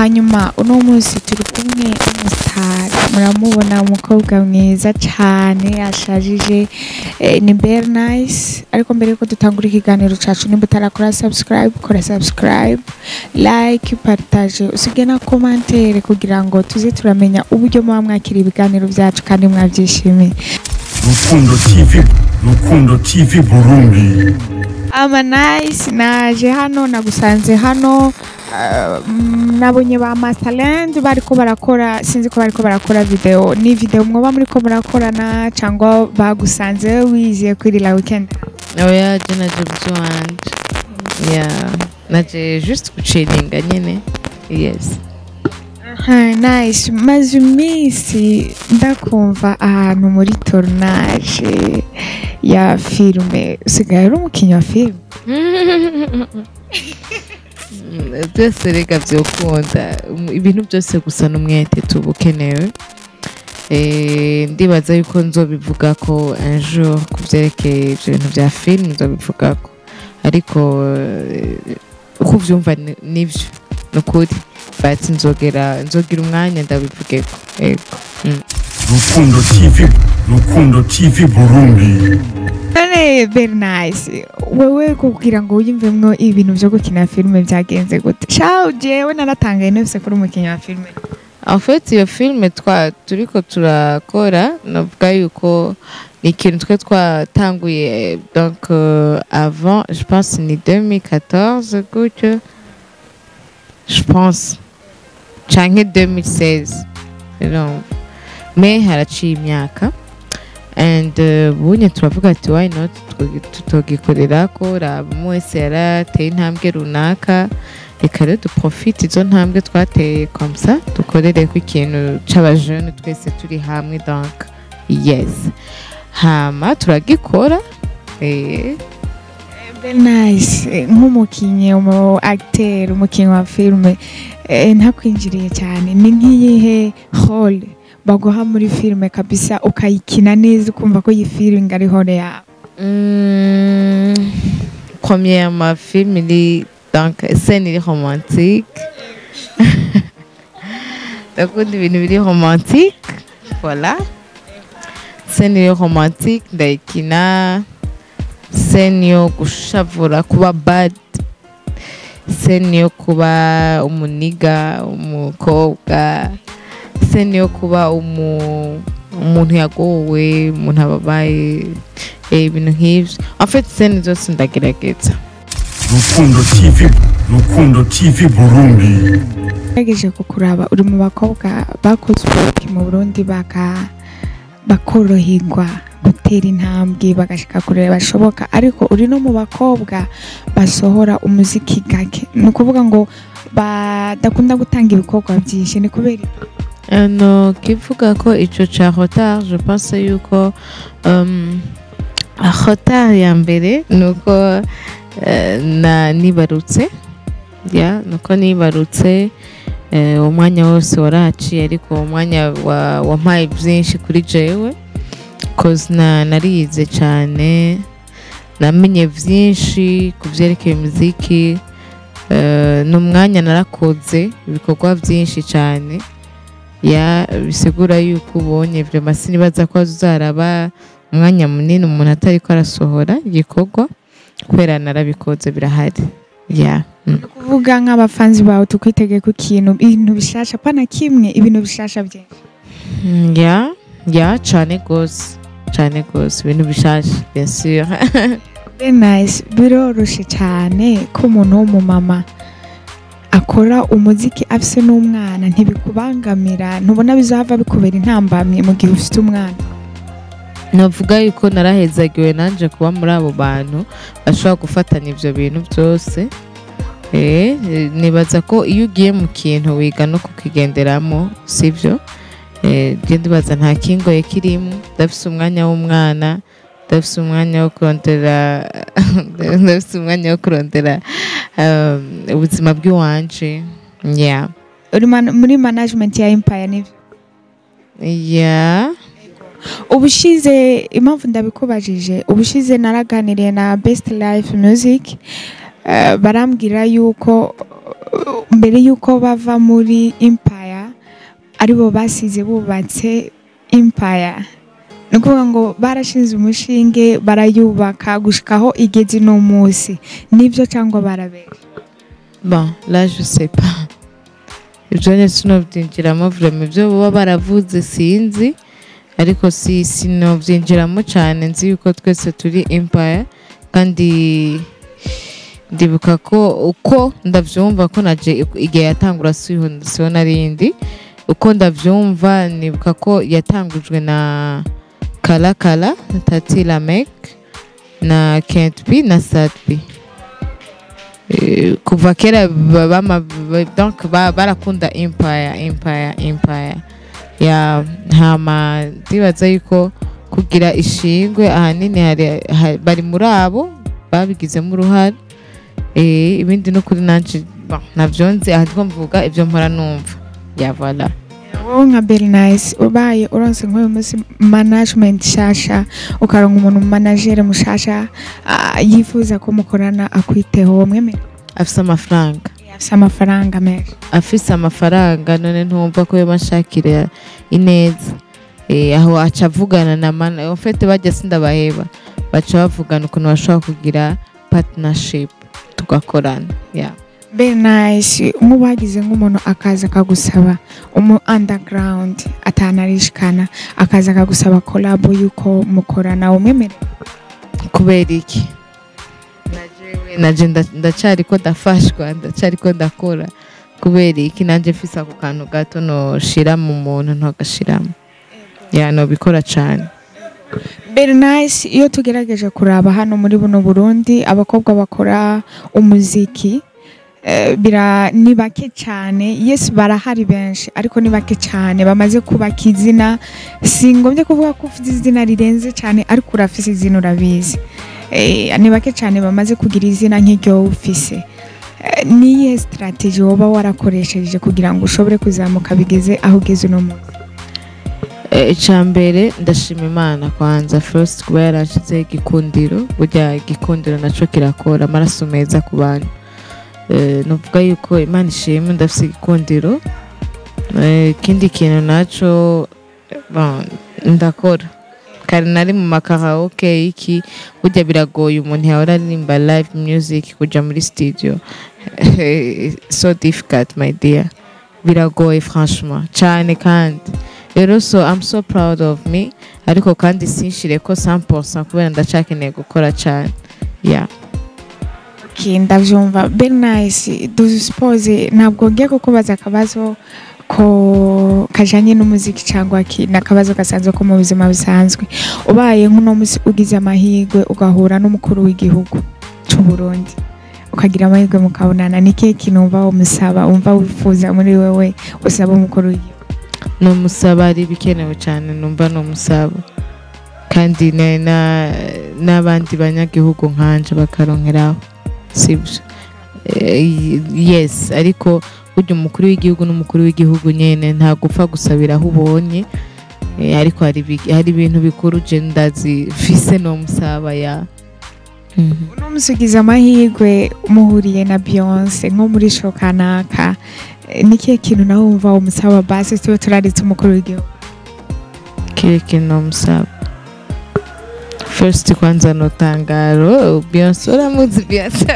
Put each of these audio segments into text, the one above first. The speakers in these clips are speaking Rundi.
hanyuma uno munsi turi kumwe n'umusitari muramubona umukobwa mwiza cyane ashajije eh, ni very nice ariko mbere yuko dutangura ikiganiro cacu nimba utarakora subscribe kora subscribe like partage usige na commentaire kugira ngo tuze turamenya uburyo muba mwakira ibiganiro byacu kandi mwabyishimiye Rukundo TV Rukundo TV Burundi ama nice naje hano nagusanze hano uh, mm, nabonye ba Masterland bariko barakora sinzi ko bariko barakora video ni video mwoba muriko murakorana cyangwa bagusanze wiziye kuri la weekend oya je naje by'iwanje ya naje just guciringa nyine yes Aha, nice maze iminsi ndakumva ahantu muri tournage ya filme usigaye uri umukinnyi wa filme byose reka byokunda ibintu byose gusa n'umwete tuba ukenewe Eh, ndibaza yuko nzobivuga ko un jour ku byerekeye ibyo bintu bya filime nzobivuga ko ariko eh, uko ubyumva ni- nibyo ni ukuri bati nzogera nzogira umwanya ndabivugeko yego Rukundo TV Rukundo TV Burundi none very nice wewe kugira ngo wiyumvemwo ibintu byo gukina filme byagenze gute shaw jewe naratangaye nose kuri umukinnyi wa filme En fait iyo filime twa turiko turakora navuga yuko ni ikintu twe twatanguye donc euh, avant je pense ni 2014 gutyo je pense canke 2016 urumva me haraciye imyaka and uh, bunye turavuga ati why not tutogi- tutogikorerako raba umwe wese yarateye intambwe runaka reka rero duprofite izo ntambwe twateye komsa dukorereko ikintu c'abajene twese turi hamwe donc yes hama turagikora eh, very nice Eh, nk'umukinnyi umu acteur umukinnyi wa filme eh, ntakwinjiriye cyane ni nk'iyihe role baguha muri filme kabisa ukayikina neza ukumva ko iyi filme ari role yawe mm, premièrement film iri donc scène iri romantique ndakunda ibintu biri romantique voilà scène iri romantique ndayikina scène yo gushavura kuba bad scène yo kuba umuniga umukobwa scène yo kuba umu umuntu yagowe umuntu ababaye eh, ibintu nk'ivyo en fait scène zose ndagerageza Rukundo TV Rukundo TV Burundi ugerageje kukuraba uri mu bakobwa bakoze ubuki mu burundi baka bakoroherwa gutera intambwe bagashika kure bashoboka ariko uri no mu bakobwa basohora umuziki gake ni ukuvuga ngo badakunda gutanga ibikorwa byinshi ni kubera iki? ano kivuga ko ico ca retard je pense yuko um, retard ya mbere nuko uh, na nibarutse ya nuko nibarutse eh, umwanya wose waraciye ariko umwanya wa- wampaye byinshi kuri jewe cause na narize cyane namenye byinshi ku byerekeye umuziki eh, ni umwanya narakoze ibikorwa byinshi cyane ya bisigura yuko ubonye vrema sinibaza ko uzaraba umwanya munini umuntu atari ko arasohora igikorwa kubera narabikoze birahari ya mm. ni ukuvuga nk'abafanzi bawe tukwitege ku kintu ibintu bishasha pana kimwe ibintu bishasha byinshi Mm, ya ya cyane rwose cyane rwose ibintu bishasha bien sûr Very nice biroroshe cyane ko umuntu w'umumama akora umuziki afise n'umwana ntibikubangamira ntubona bizohava bikubera intambamye mu gihe ufite umwana navuga yuko narahezagiwe nanje kuba muri abo bantu bashobora gufatanya ibyo bintu byose Eh, eh, nibaza ko iyo ugiye mu kintu wiga no kukigenderamo sibyo Eh, je ndibaza nta kingoye kirimo ndafise umwanya w'umwana ndafise umwanya wo kurondera ndafise umwanya wo kurondera um, ubuzima bw'iwanje yeah. uri man- muri management ya empire nivyo yeah. ubushize impamvu ndabikubajije ubushize naraganiriye na best life music eh, barambwira yuko uh, mbere y'uko bava muri empire aribo basize bubatse empire ni ukuvuga ngo barashinze umushinge barayubaka gushikaho igeze no munsi nibyo cyangwa barabera bon là je sais pas ibyo nyine sinobyinjiramo vraiment ibyo baba baravuze sinzi ariko si sinobyinjiramo cyane nzi yuko twese turi empire kandi ndibuka ko uko ndabyumva ko naje igihe yatangura siho siho narindi uko ndabyumva nibuka ko yatangujwe na kala kala tati lamek na kent b na sat b Eh, kuva kera ba- bama- ba- donc ba- barakunda empire empire empire ya hama ndibaza yuko kugira ishingwe ahanini hari- ha- bari muri abo babigizemo uruhare Eh, ibindi no kuri nanje bon, navyo nzi aha ndiko mvuga ibyo mpora numva ya voilà wowe nka bernice ubaye uronse nk'uyu munsi management nshasha ukaronka umuntu managere mushasha ah, yifuza ko mukorana akwiteho wamwemera afise amafaranga afise amafaranga menshi afise amafaranga none ntumva ko yoba nshakira ineza Eh, aho aca avugana na mana en fait bajya sindabaheba baca bavugana ukuntu bashobora kugira partnership tugakorana yeah. bernice nk'ubu hagize nk'umuntu akaza akagusaba umu underground atanarishikana akaza akagusaba kolabo y'uko mukorana wamwemera kubera iki najewe naje nda- ndacariko ndafashwa ndacariko ndakora kubera iki nanje mfise ako kantu gato noshira mu muntu ntagashiramo ya nobikora cane bernice iyo tugerageje kuraba hano muri buno burundi abakobwa bakora umuziki eh, bira ni bake cyane yes barahari benshi ariko ni bake cyane bamaze kubaka izina si ngombye kuvuga ko ufite izina rirenze cyane ariko urafise izina urabizi Eh, ni bake cyane bamaze kugira izina nk'iryo wowe ufise Eh, ni iyihe sitarateji woba warakoresheje kugira ngo ushobore kuzamuka bigeze aho ugeze uno munsi Eh, icya mbere ndashima imana kwanza first kuba yaranshyizeho igikundiro burya igikundiro nacyo kirakora amaraso meza ku bantu Eh, nuvuga yuko imana ishimwe ndafite igikundiro Eh, ikindi kintu nacyo bon, ndakora kare nari mu makaraoke iki burya biragoye umuntu yahora aririmba live music kujya muri studio so difficult my dear biragoye franchement cyane kandi rero so I'm so proud of me ariko kandi sinshire ko 100% kubera ndacakeneye gukora cyane yeah Okay, ndabyumva bernice dusipoze ntabwo ngiye kukubaza akabazo ko kajanye n'umuziki cyangwa ki ni akabazo gasanzwe ko mu buzima busanzwe ubaye nk'uno munsi ugize amahirwe ugahura n'umukuru w'igihugu cy'u Burundi ukagira amahirwe mukabonana ni kihe kintu wumva umusaba wumva wifuza muri wewe usaba umukuru w'igihugu ni umusaba ari ibikenewe cyane numva ni umusaba kandi na- na- n'abandi banyagihugu nkanje bakaronkeraho sibyo Eh, yes ariko burya umukuru w'igihugu n'umukuru w'igihugu nyine nta gupfa gusabira aho ubonye Eh, ariko hari ibi- hari ibintu bikuru je ndazi fise no musaba ya Mhm. uno munsi ugize amahirwe muhuriye na Beyonce nko muri show kanaka eh, ni kihe kintu nawe wumva umusaba basi tube turaritse umukuru w'igihugu kile kinomusaba first kwanza notangaro Beyonce uramuzi Beyonce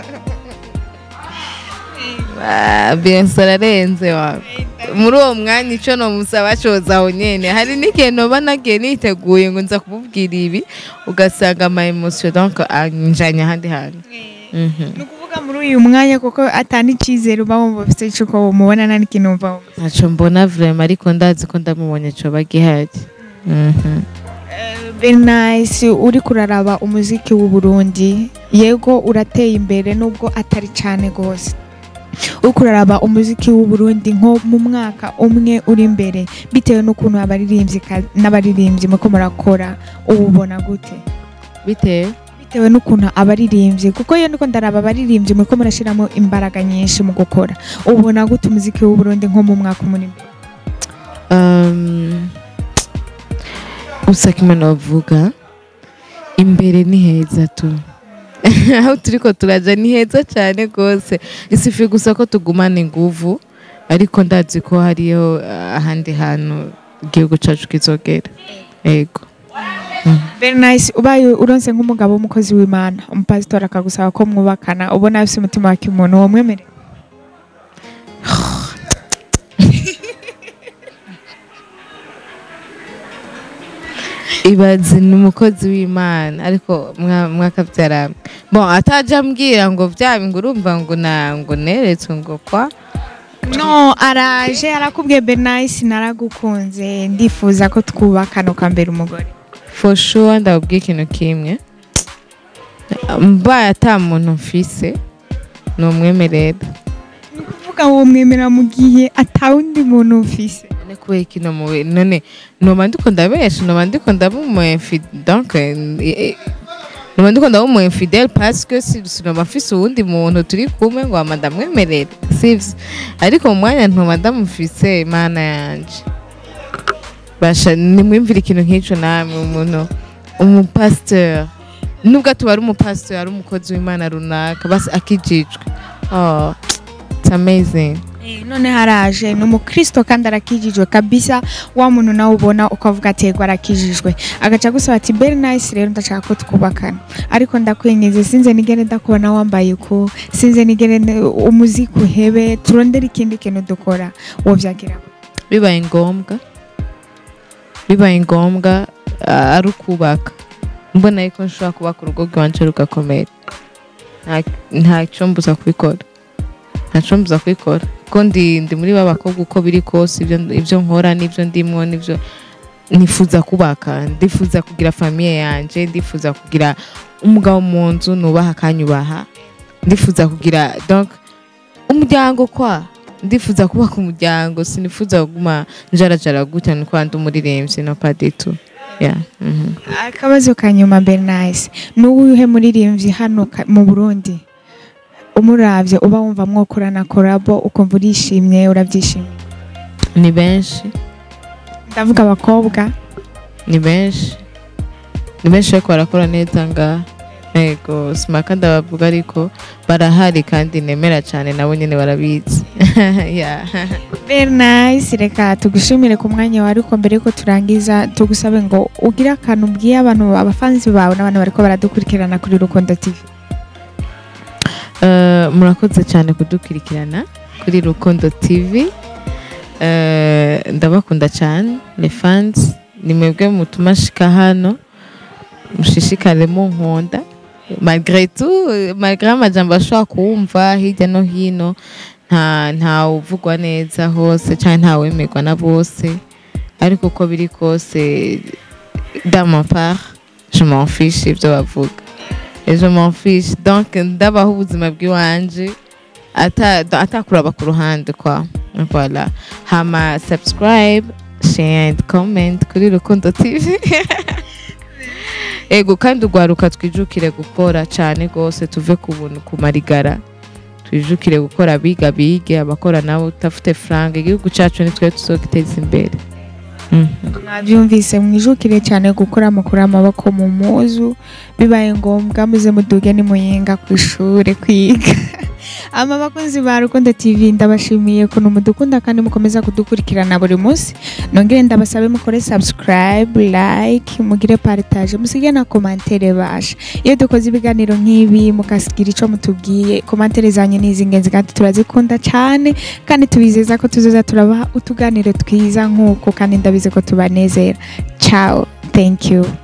Ah, Beyonce ararenze wa muri uwo mwanya icyo nomusaba coza aho nyene hari n'igihe noba nagiye niteguye ngo nza kumubwira ibi ugasanga ama emotion donc anjanye ahandi hantu Mhm. ni ukuvuga muri uyu mwanya kuko atani icyizere uba wumva ufite cy'uko umubona nta n'ikintu wumva wumva ntaco mbona vraiment ariko ndazi ko ndamubonye coba gihari Mhm. Bernice uri kuraraba umuziki w'u Burundi yego urateye imbere nubwo atari cyane rwose uri kuraraba umuziki w'u Burundi nko mu mwaka umwe uri imbere bitewe n'ukuntu abaririmbyi ka- n'abaririmbyi muko murakora ububona gute bitewe bitewe n'ukuntu abaririmbyi kuko iyo niko ndaraba abaririmbyi muko murashyiramo imbaraga nyinshi mu gukora ubona gute umuziki w'u Burundi nko mu mwaka umwe uri imbere Um, usaka imana bavuga imbere ni heza tu aho turiko turaja ni heza cyane rwose isifi gusa ko tugumana inguvu ariko ndazi ko hariyo ah, ahandi hantu igihugu cacu kizogera yego very nice ubaye uronse nk'umugabo w'umukozi w'imana umupasitori akagusaba ko mwubakana ubona afise umutima wa kimuntu uwo mwemerera ibazi ni umukozi w'imana ariko mwa- mwakabyara bon ataje ambwira ngo byaba ngo urumva ngo na ngo neretswe ngo kwa no araje arakubwiye bernice naragukunze ndifuza ko twubakana ukambera umugore for sure ndababwiye ikintu kimwe mbaye ata muntu mfise ni umwemerera kuvuga ngo mwemera mu gihe atawundi muntu ufise none kubera ikintu mubi none noba ndiko ndabesha noba ndiko ndaba umu infidèle donc eh, eh, noba ndiko ndaba umu infidèle parce que si sinoba mfise uwundi muntu turi kumwe ngo ama ndamwemerera sivyo ariko mu mwanya ntoba ndamufise imana yanje basha nimwimvira ikintu nk'ico namwe umuntu umupasiteur nubwo atuba ari umupasiteur ari umukozi w'imana runaka basi akijijwe oh, it's amazing Eh, none haraje ni umukristo kandi arakijijwe kabisa wa muntu nawe ubona ukavuga ati yego arakijijwe agaca gusaba ati very nice rero ndashaka ko twubakana ariko ndakwingize sinze nigere ndakubona wambaye uku sinze nigere ne- umuziki uhebe turondere ikindi kintu dukora wovyakira bibaye ngombwa bibaye ngombwa ah, ari ukubaka mbona yuko nshobora kubaka urugo rwanje rugakomera Nta- nta cyombuza kubikora nta cyombuza kubikora kuko ndi ndi muri ba bakobwa uko biri kose ibyo ibyo nkora n'ibyo ndimwo n'ibyo nifuza kubaka ndifuza kugira famiye yanje ndifuza kugira umugabo mu nzu nubaha akanyubaha ndifuza kugira donc umuryango kwa ndifuza kubaka umuryango sinifuza kuguma njarajara gutya ni kwa ndi umuririmbyi no pas du tout yeah. mhm. akabazo ka nyuma bernice ni uwuhe muririmbyi hano ka- mu burundi umuravye uba wumva mwokorana korabo ukumva urishimye urabyishimiye ni benshi ndavuga abakobwa ni benshi ni benshi ariko barakora neza ngaha yego simaka ndabavuga ariko barahari kandi nemera cyane nabo nyine barabizi yeah. very nice reka tugushimire ku mwanya wawe ariko mbere yuko turangiza tugusabe ngo ugire akantu ubwiye abantu abafanzi bawe n'abantu bariko baradukurikirana kuri rukundo tv Eh, murakoze cyane kudukurikirana kuri rukundo tv Eh, ndabakunda cyane ni fans ni mwebwe mutuma shika hano mushishikare munkunda malgré tout eh, malgré amajambo ashobora kuwumva hirya no hino nta nta uvugwa neza hose cyangwa nta wemerwa na bose ariko uko biri kose dans ma part je m'en fiche ibyo bavuga et je m'en fiche donc ndabaho ubuzima bw'iwanje ata atakuraba ku ruhande kwa voilà hama subscribe share and comment kuri rukundo tv ego kandi ugwaruka twijukire gukora cyane rwose tuve ku buntu ku marigara twijukire gukora biga bige abakora nabo utafite franga igihugu cyacu nitwe tuzogiteza imbere Mhm. mwabyumvise mwijukire cyane gukora mukuru amaboko mu muzu bibaye ngombwa muze muduge nimuyinga ku ishuri kwiga ama bakunzi ba rukundo tv ndabashimiye ukuntu mudukunda kandi mukomeza kudukurikirana buri munsi nongere ndabasabe mukore subscribe like mugire partage musige na komantere basha iyo dukoze ibiganiro nk'ibi mukasigira ico mutubwiye komantere zanyu ni iz'ingenzi kandi turazikunda cyane kandi tubizeza ko tuzoza turabaha utuganiro twiza nk'uko kandi ndabizi ko tubanezera ciao thank you